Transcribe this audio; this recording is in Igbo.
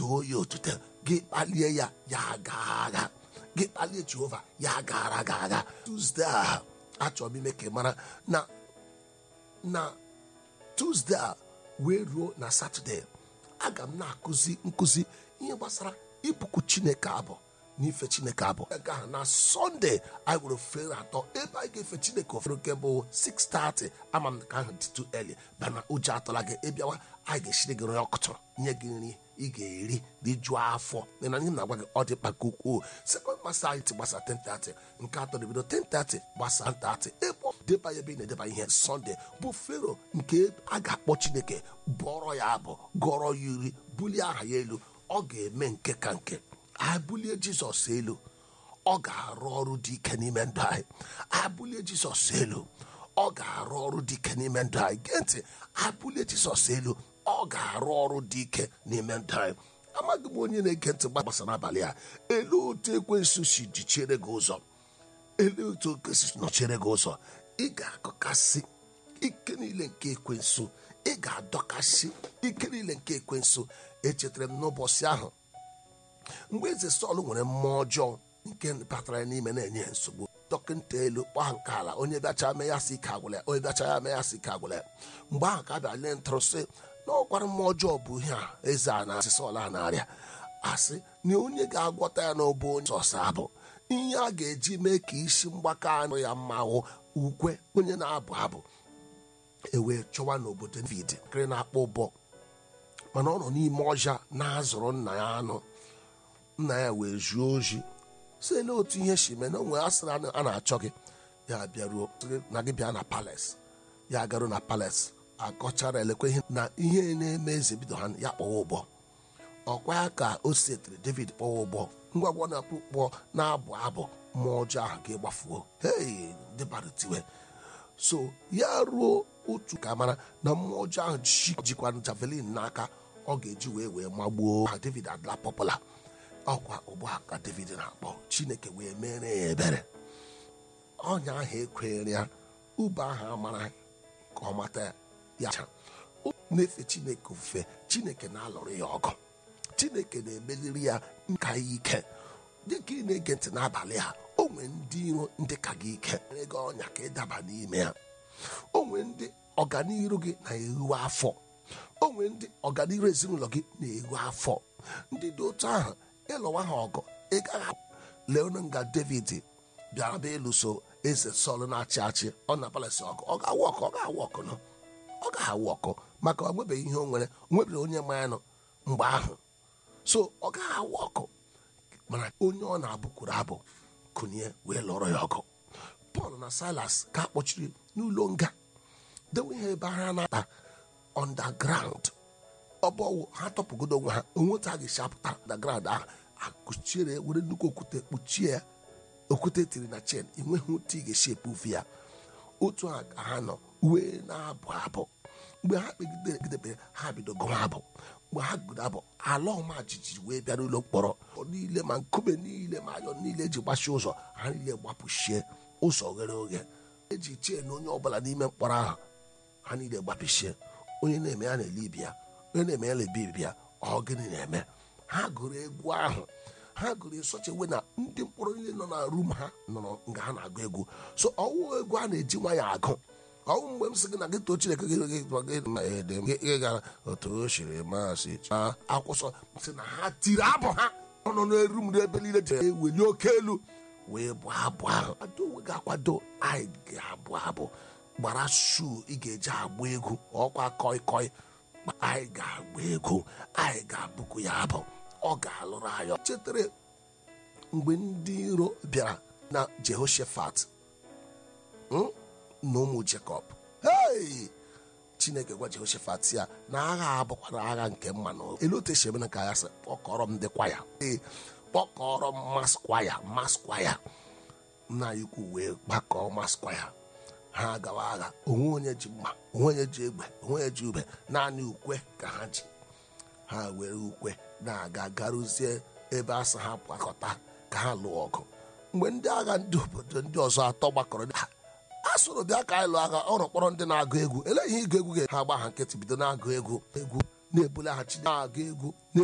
too ya otuto gị kpalie ya ya gaa agha gị kpalie jehova ya gara aga agha tuzdee a achọrọ m ime ka ị mara na na tuzdee a wee ruo na satọde aga m na-akụzi nkụzi ihe gbasara ibuku chineke abụ n'ife chineke abụ aga ha na sọnde anyị nwere ofere atọ ebe anyị ga-efe chineke ofere nke bụ 6:30 ama m ka ahụ dịtụ eli bana ụjọ atọla gị ịbịawa anyị ga-eshiri gị nri ọkụtụ nye gị nri ị ga-eri rijuo afọ na ihe na-agwa gị ọ dị mkpa nke ukwuu sekọnd masa anyị ti gbasa 10:30 nke atọ na ebido 10:30 gbasa 30 ebe deba ya ebe ị na-edeba ihe sọnde bụ fero nke a ga-akpọ chineke bụọrọ ya abụ gọrọ ya iri bulie aha ya elu ọ ga-eme nke ka nke abulie jizọs elu ọ ga-arụ ọrụ dị ike n'ime ndụ anyị abulie jizọs elu ọ ga-arụ ọrụ dị ike n'ime ndụ anyị gee ntị abulie jizọs elu ọ ga-arụ ọrụ dị ike n'ime ndụ anyị amaghị m onye na-ege ntị gbasara abalị a elu otu ekwensu si jichiere gị ụzọ elu otu ekwensu nọchiere gị ụzọ ị ga-akọkasị ike niile nke ekwensu ị ga-adọkasị ike niile nke ekwensu echetara m n'ụbọchị ahụ mgbe eze sọl nwere mmụọ ọjọọ nke batara ya n'ime na-enye ya nsogbu dọkịta elu kpaa nke ala onye bịacha mee ya si ike agwụla ya onye bịacha ya mee ya si ike agwụla ya mgbe ahụ ka a bịa lee ntụrụ sị na ọkwara mmụọ ọjọọ bụ ihe a eze a na-asị sọl a na-arịa asị na onye ga-agwọta ya n'ọbụ onye sọsọ abụ ihe a ga-eji mee ka isi mgbaka anụ ya mma hụ ukwe onye na-abụ abụ ewee chọwa n'obodo david nkiri na-akpọ ụbọ mana ọ nọ n'ime ọja na-azụrụ nna ya anụ nna ya wee zuo oji si ele otu ihe si mee na onwe a sịrị a na-achọ gị ya bịaruo na gị bịa na palace ya garuo na palace akọchara elekwe ihe na ihe na-eme eze bido ha ya kpọwa ụgbọ ọkwa ya ka o setiri david kpọwa ụgbọ ngwa ngwa na-akpụ kpọọ na-abụ abụ mmụọ ọjọọ ahụ ga-egbafuo hei dịbara tiwe so ya ruo otu ka mara na mmụọ ọjọọ ahụ jikwa javelin n'aka ọ ga-eji wee wee magbuo ha david adịla pọpụla ọkwa ụgbọ a ka david na-akpọ chineke wee mere ya ebere ọnya ahụ ekwenyere ya ube ahụ amara ka ọ mata ya cha na-efe chineke ofufe chineke na-alụrụ ya ọgụ chineke na-emeliri ya nka ya ike dịka ị na-ege ntị n'abalị a o nwee ndị iro ndị ka gị ike mere gị ọnya ka ịdaba n'ime ya o nwee ndị ọganiru gị na-ehu afọ o nwee ndị ọganiru ezinụlọ gị na-ehu afọ ndị dị otu ahụ ịlụwa ha ọgụ ị gaghị leonu nga david bịara bịa ịlụso eze sọl na-achị achị ọ na palasi ọgụ ọ ga-awụ ọkụ ọ ga-awụ ọkụ nọ ọ ga-awụ ọkụ maka o nwebeghị ihe o nwere o nwebeghị onye ma ya nọ mgbe ahụ so ọ gaghị awụ ọkụ mana onye ọ na-abụkwuru abụ kụnye wee lụrụ ya ọgụ pọl na silas ka a kpọchiri n'ụlọ nga dewe ihe ebe ha na-ata underground ọbọwụ ha tọpụgodo onwe ha onweta a ga-esi apụta underground ahụ akụchiere were nnukwu okwute kpuchie ya okwute tiri na chen enweghị otu ị ga-esi epufu ya otu a ka ha nọ wee na-abụ abụ mgbe ha kpegidere egidebe ha bido gụwa abụ mgbe ha gụrụ abụ ala ọma jijiji wee bịa n'ụlọ mkpọrọ niile ma nkume niile ma ayọ niile eji gbachi ụzọ ha niile gbapụchie ụzọ ghere oghe eji chee na onye ọbụla n'ime mkpọrọ ahụ ha niile gbapụchie onye na-eme ya na-ele ibi ya onye na-eme ya na-ebi ibi ya ọ gịnị na-eme ha gụrụ egwu ahụ ha gụrụ esochewe na ndị mkpọrọ niile nọ na rum ha nọrọ nga ha na-agụ egwu so ọwụ egwu a na-eji nwa ya agụ ọwụ mgbe m sị gị na gị too chineke gị gị gị gị gị gara otu o siri masị chaa akwụsọ sị na ha tiri abụ ha ọ nọ n'eru m ebe niile ji eweli oke elu wee bụ abụ ahụ ado onwe gị akwado anyị ga-abụ abụ gbara shuu ị ga-eji agba egwu ọkwa kọi kọi anyị ga-agba egwu anyị ga-abụkwu ya abụ ọ ga-alụrụ anyị chetara mgbe ndị iro bịara na jehoshaphat na ụmụ jekọb hei chineke gwa jehoshaphat ya na agha abụkwara agha nke mma na elu otu esi emena ka ya sị kpọkọrọ m ndị kwaya ee kpọkọrọ m maskwaya maskwaya nna ya ukwu wee gbakọọ maskwaya ha gawa agha onwe onye ji mma onwe onye ji egbe onwe onye ji ube naanị ukwe ka ha ji ha were ukwe na-aga garuzie ebe asị ha gbakọta ka ha lụọ ọgụ mgbe ndị agha ndị obodo ndị ọzọ atọ gbakọrọ ha a soro bịa ka anyị lụọ agha ọrụ kpọrọ ndị na-agụ egwu ele ihe ịgụ egwu ga ha gba ha nkịtị bido na-agụ egwu egwu na-ebulaghachi na-agụ egwu